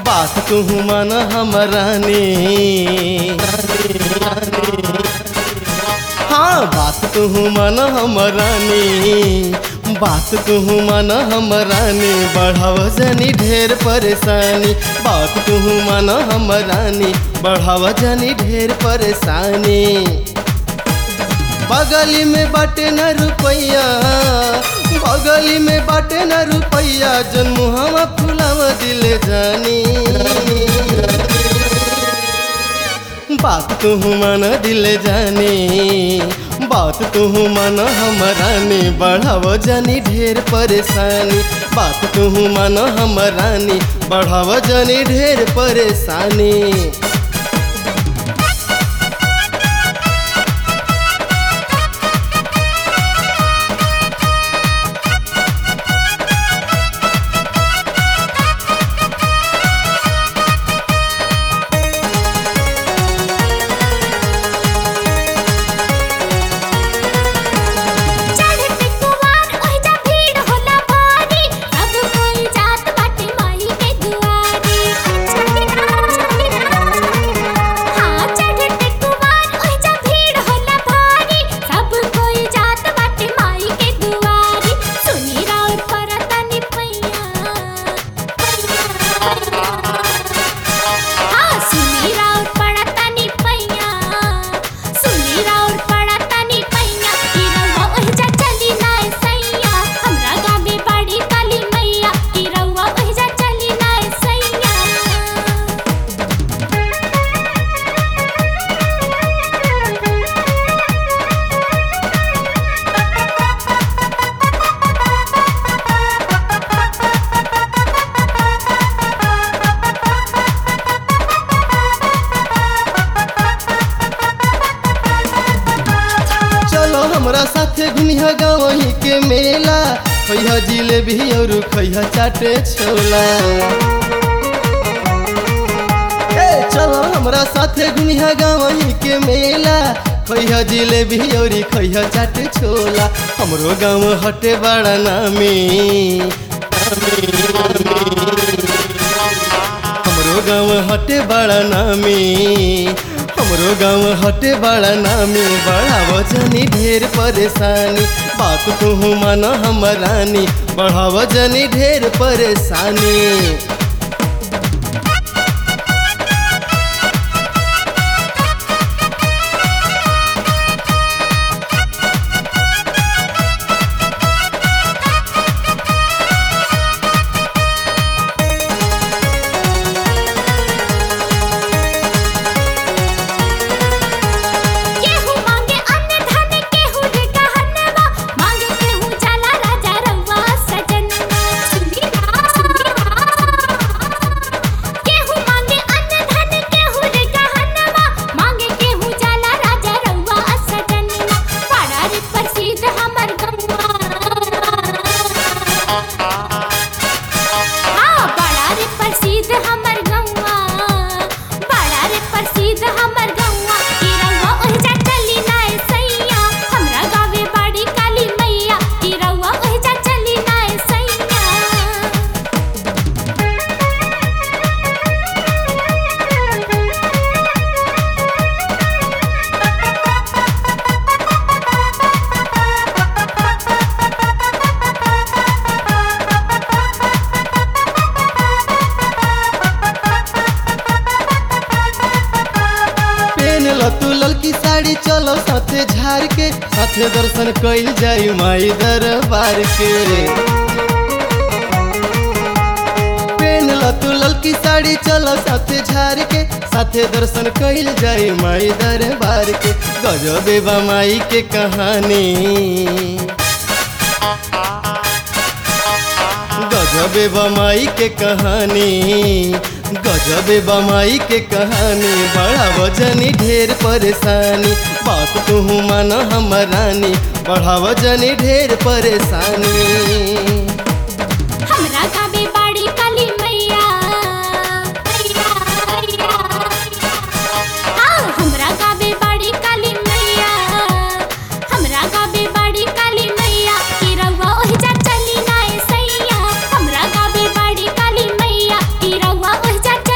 बात तू मन हमरानी हाँ बात तू मन हमरानी बात तू मन हमरानी बढ़ाव जनी ढेर परेशानी बात तू मन हमरानी बढ़ाव जनी ढेर परेशानी बगली में बाटे न रुपैया बगली में बाटे न रुपैया जन मुहवा फुलाव दिले जानी बात तू मन दिले जानी बात तू मन हमरानी बढ़ाव जानी ढेर परेशानी बात तू मन हमरानी बढ़ाव जानी ढेर परेशानी चढ़ते कुवार ओहिजा भीड़ होला भारी सब कोई जात बाटे माई के दुआरी हाँ चढ़ते कुवार ओहिजा भीड़ होला भारी सब कोई जात बाटे माई के दुआरी सुनी राउर परतनी पैया हाँ सुनी राउर पड़तनी पैया सुनी राउर पड़तनी पैया की रउआ ओहिजा चली नाय सैया हमरा गावे बाड़ी काली मैया की रउआ ओहिजा चली नाय सैया चलो हमरा साथे घुमिया गावही के मेला खैहा जिलेबी और खैहा चाटे छोला ए चलो हमरा साथे घुमिया गावही के मेला खैहा जिलेबी और खैहा चाटे छोला हमरो गाँव हटे बड़ा नामी हमरो गाँव हटे बड़ा नामी हमरो गाँव हटे बड़ा नामी बड़ा वजनी ढेर परेशानी बात तू मन हमरानी बढ़ा वजनी ढेर परेशानी केहू मांगे अन्न धन केहू रे गहनवा मांगे केहू जाला राजा रउआ सजनवा सुनी केहू मांगे अन्न धन केहू रे गहनवा मांगे केहू जाला राजा रउआ सजनवा बड़ा रे प्रसिद्ध हमर गौवा हाँ बड़ा रे प्रसिद्ध हमर गौवा बड़ा रे प्रसिद्ध हमर गौवा की रउआ ओहिजा चली नाय सैया हमरा गावे बाड़ी काली मैया की रउआ ओहिजा चली नाय सैया पेन ल तू ललकी साड़ी चलो साथे झार के साथे दर्शन कइल जाई माई दरबार के पेन ल तू ललकी साड़ी चलो साथे झार के साथे दर्शन कइल जाई माई दरबार के गजबे बा माई के कहानी गजबे बमाई के कहानी गजबे बमाई के कहानी बड़ा वजनी ढेर परेशानी बात तू मन हमरानी बड़ा वजनी ढेर परेशानी हमरा गावे बाड़ी काली मैया की रउआ ओहिजा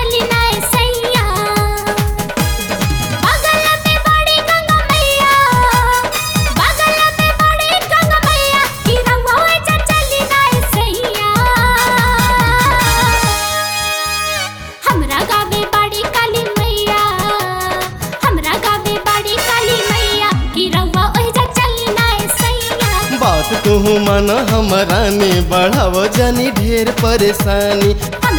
बढ़ाव जनी ढेर परेशानी